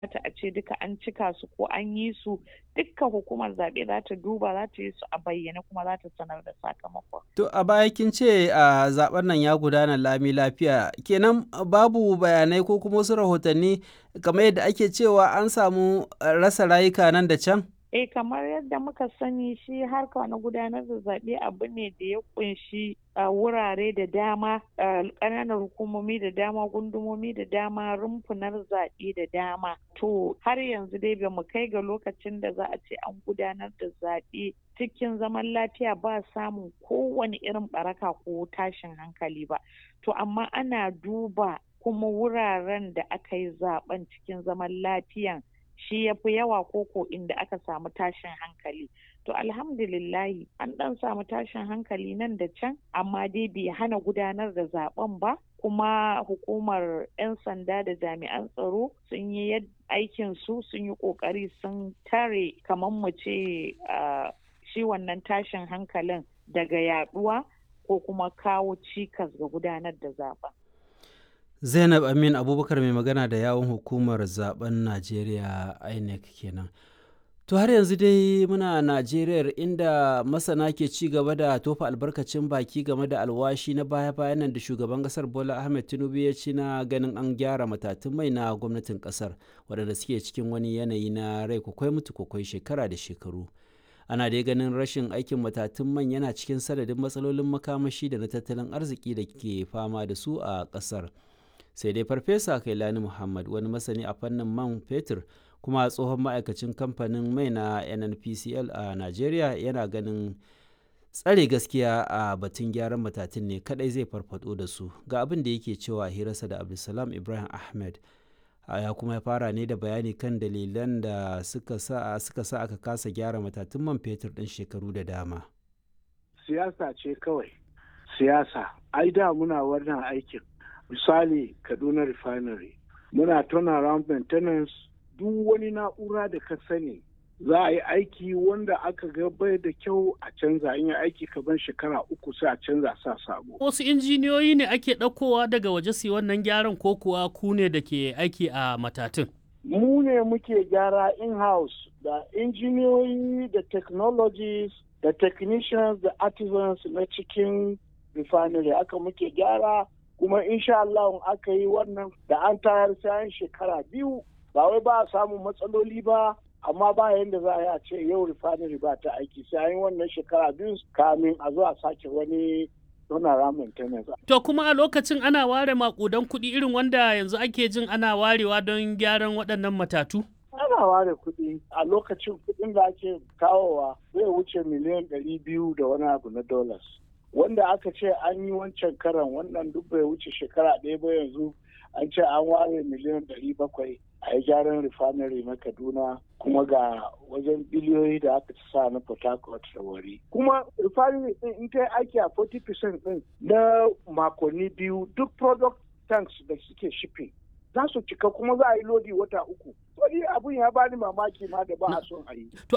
ta a ce duka an cika su ko an yi su dukkan hukumar zaɓe za ta duba za ta yi su a bayyane kuma za ta sanar da sakamakon. To a baya kin ce a zaben nan ya gudana lami lafiya kenan babu bayanai ko kuma wasu rahotanni kamar yadda ake cewa an samu rasa rayuka nan da can? Eh kamar yadda muka sani shi harka na gudanar da zaɓe abu ne da ya kunshi wurare da dama ƙananan hukumomi da dama gundumomi da dama rumfunar zaɓe da dama to har yanzu dai ba mu kai ga lokacin da za a ce an gudanar da zaɓe cikin zaman lafiya ba samun kowane irin baraka ko tashin hankali ba to amma ana duba kuma wuraren da aka yi zaben cikin zaman lafiyan shi ya fi yawa koko inda aka samu tashin hankali to alhamdulillahi an dan samu tashin hankali nan da can amma dai bai hana gudanar da zaben ba kuma hukumar 'yan sanda da jami'an tsaro sun yi aikin su sun yi kokari sun tare kamar mu ce shi wannan tashin hankalin daga yaduwa ko kuma kawo cikas ga gudanar da zaben zainab amin abubakar mai magana da yawon hukumar zaben najeriya inec kenan to har yanzu dai muna najeriya inda masana ke ci gaba da tofa albarkacin baki game da alwashi na baya-bayan nan da shugaban kasar bola ahmed tinubu ya ci na ganin an gyara matatun mai na gwamnatin kasar waɗanda suke cikin wani yanayi na rai kwakwai mutu kwakwai shekara da shekaru ana dai ganin rashin aikin matatun man yana cikin sanadin matsalolin makamashi da na tattalin arziki da ke fama da su a ƙasar. sai dai farfesa kailani muhammad wani masani a fannin man fetur kuma tsohon ma'aikacin kamfanin mai na nnpcl a nigeria yana ganin tsare gaskiya a batun gyaran matatun ne kadai zai farfado da su ga abin da yake cewa hirarsa da abdulsalam ibrahim ahmed ya kuma ya fara ne da bayani kan dalilan da suka sa suka sa aka kasa gyara matatun man fetur din shekaru da dama siyasa ce kawai siyasa ai da muna wannan aikin misali kaduna refinery muna turnaround maintenance duk wani na'ura da ka sani za a yi aiki wanda aka ga bai da kyau a canza in yi aiki kaban shekara uku sai a canza sa sabo. Wasu injiniyoyi ne ake ɗaukowa daga waje su wannan gyaran ko kuwa ku ne da ke aiki a matatun? Mu ne muke gyara in-house da injiniyoyi da technologies da technicians da artisans na cikin refinery aka muke gyara kuma insha Allah aka yi wannan da an tayar sayan shekara biyu ba wai ba a samun matsaloli ba amma ba yadda za a yi a ce yau refinery ba ta aiki sai an yi wannan shekara biyu kamin a zo a sake wani donara maintenance. To kuma a lokacin ana ware makudan kuɗi irin wanda yanzu ake jin ana warewa don gyaran waɗannan matatu? Ana ware kuɗi a lokacin kuɗin da ake kawowa zai wuce miliyan ɗari biyu da wani abu na dollars. wanda aka ce an yi wancan karan wannan duk bai wuce shekara ɗaya ba yanzu an ce an ware miliyan ɗari bakwai a yi gyaran refinery na kaduna kuma ga wajen biliyoyi da aka ci sa na port harcourt da wari kuma refinery ɗin in ta yi aiki a 40% ɗin na makonni biyu duk product tanks da suke shipping za su cika kuma za a yi lodi wata uku. Wani abun ya bani mamaki ma da ba a son a yi. To